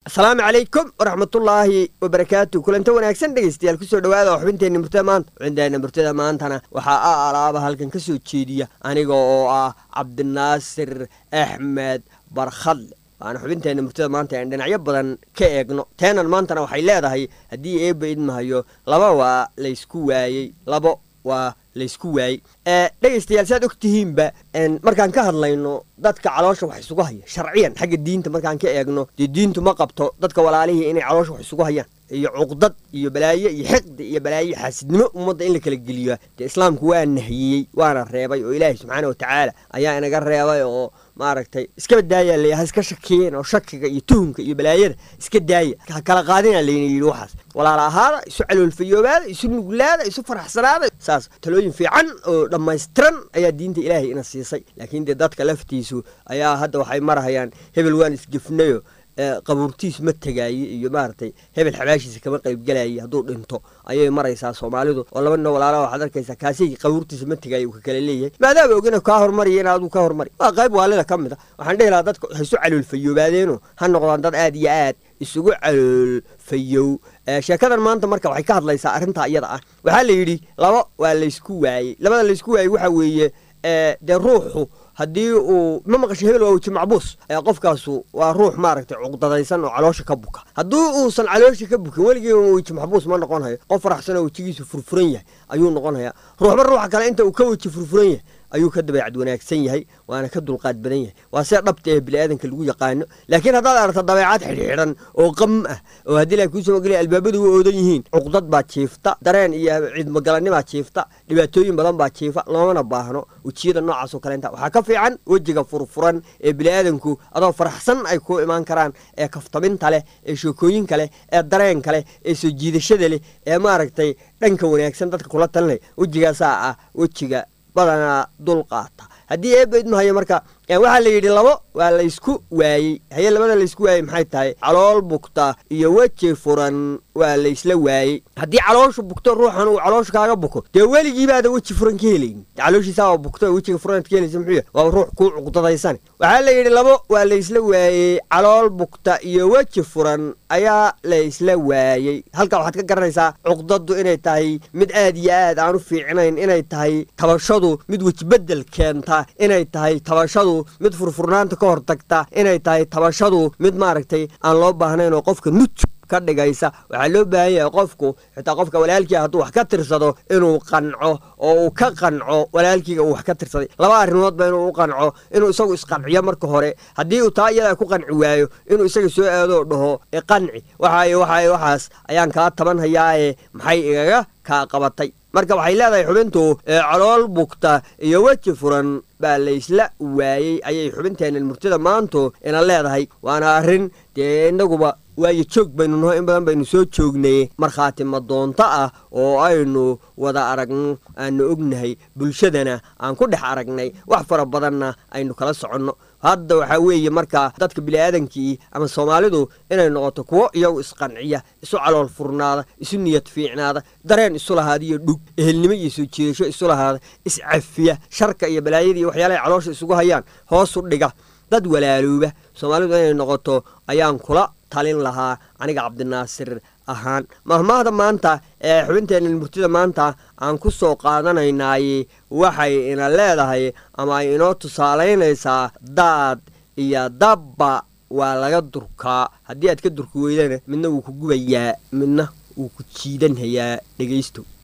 asalaamu calaykum waraxmatullaahi wabarakaatu kulanta wanaagsan dhegaystayaal kusoo dhawaada oo xubinteenna murtada maanta xubinteenna murtada maantana waxaa a alaaba halkan ka soo jeediya aniga oo ah cabdinaasir axmed barkhadle waana xubinteenna murtada maanta aan dhinacyo badan ka eegno teenan maantana waxay leedahay haddii eebba idmahayo laba waa laysku waayey labo waa laysku waayey dhegaystayaal saad og tihiinba markaan ka hadlayno dadka caloosha wax isugu haya sharciyan xagga diinta markaan ka eegno dee diintu ma qabto dadka walaalihii inay caloosha wax isugu hayaan iyo cuqdad iyo balaayo iyo xiqdi iyo balaayo iyo xaasidnimo ummadda in la kala geliyo dee islaamku waa nahiyey waana reebay oo ilaahay subxaana wa tacaala ayaa inaga reebay oo maaragtay iskaba daaya la ha iska shakiyeen oo shakiga iyo tuhumka iyo balaayada iska daaya ha kala qaadina layna yidhi waxaas walaala ahaada isu caloolfayoobaada isu nuglaada isu faraxsanaada saas talooyin fiican oo dhammaystiran ayaa diinta ilaahay ina siisay laakiin dee dadka laftiisu ayaa hadda waxay marahayaan hebel waan isgefnayo qabuurtiis ma tegaaye iyo maaragtay hebel xabaashiisa kama qaybgelaye hadduu dhinto ayay maraysaa soomaalidu oo laba nino walaala waxaad arkaysaa kaasi qabuurtiisa ma tegaaye uu ka kale leeyahay maadaama ogina kaa hormariya in aduu ka hormari waa qayb waalida ka mid a waxaan dhehi lahaa dadka ha isu caloolfayoobaadeenoo ha noqdaan dad aad iyo aad isugu caloolfayow sheekadan maanta marka waxay ka hadlaysaa arrintaa iyada ah waxaa la yidhi laba waa laysku waayey labada laysku waayey waxa weeye dee ruuxu haddii uu ma maqasho hebel waa weji macbuus qofkaasu waa ruux maaragtay cuqdadaysan oo caloosha ka buka haddii uusan caloosha ka bukin weligii weji maxbuus ma noqon hayo qof faraxsan oo wejigiisu furfuran yahay ayuu noqon hayaa ruuxba ruuxa kale inta uu ka weji furfuran yahay ayuu ka dabeecad wanaagsan yahay waana ka dulqaad badan yahay waa see dhabta ee biniaadanka lagu yaqaano laakiin haddaad aragto dabeecad xidhiidhan oo qam ah oo haddii la kuusoo magaliya albaabadu u oodan yihiin cuqdad baa jiifta dareen iyo ciidmagalanimaa jiifta dhibaatooyin badan baa jiifa loomana baahno wejiyada noocaas oo kaleenta waxaa ka fiican wejiga furfuran ee biniaadanku adoo faraxsan ay ku imaan karaan ee kaftaminta leh ee sheekooyinka leh ee dareenka leh ee soo jiidashada leh ee maaragtay dhanka wanaagsan dadka kula talinaya wejigaasaa ah wejiga badanaa dul qaata haddii eebba idmahayo marka waxaa la yidhi labo waa laysku waayey haye labada laysku waayey maxay tahay calool bugta iyo weji furan waa laysla waayey haddii calooshu bugto ruuxan uu caloosha kaaga buko dee weligiibaada weji furan ka helayni calooshiisaaba bugto wejiga furanad ka helaysa muxuu waa ruux kuu cuqdadaysan waxaa la yidhi labo waa laysla waayey calool bugta iyo weji furan ayaa laysla waayey halkaa waxaad ka garanaysaa cuqdadu inay tahay mid aad iyo aad aan u fiicnayn inay tahay tabashadu mid wejibedel keenta inay tahay tabashadu mid furfurnaanta ka hortagta inay tahay tabashadu mid maaragtay aan loo baahnayn oo qofka nuj ka dhigaysa waxaa loo baahan yahay qofku xitaa qofka walaalkiia hadduu wax ka tirsado inuu qanco oo uu ka qanco walaalkiiga uu wax ka tirsaday laba arrimoodba inuu u qanco inuu isagu isqanciyo marka hore haddii uu taa iyadaa ku qanci waayo inuu isaga soo aadoo dhaho iqanci waxaay waxaay waxaas ayaan kaa taban hayaaye maxay igaga kaa qabatay marka waxay leedahay xubintu calool bugta iyo weji furan baa laysla waayey ayay xubinteennan murtida maantu ina leedahay waana arrin dee inaguba waayo joog baynu naho in badan baynu soo joognay markhaati madoonto ah oo aynu wada aragno aanu ognahay bulshadana aan ku dhex aragnay wax fara badanna aynu kala soconno hadda waxaa weeye markaa dadka bini'aadankii ama soomaalidu inay noqoto kuwo iyagu isqanciya isu calool furnaada isu niyad fiicnaada dareen isu lahaada iyo dhug ehelnimo iyo soo jiidasho isu lahaada iscafiya sharka iyo balaayada iyo waxyaalahay caloosha isugu hayaan hoosu dhiga dad walaalooba soomaalidu inay noqoto ayaan kula talin lahaa aniga cabdinaasir ahaan mahmaahda maanta ee xubinteenna murtida maanta aan ku soo qaadanaynaay waxay ina leedahay ama ay inoo tusaalaynaysaa daad iyo dabba waa laga durkaa haddii aad ka durki weydana midna wuu ku gubayaa midna wuu ku jiidanhayaa dhegaysto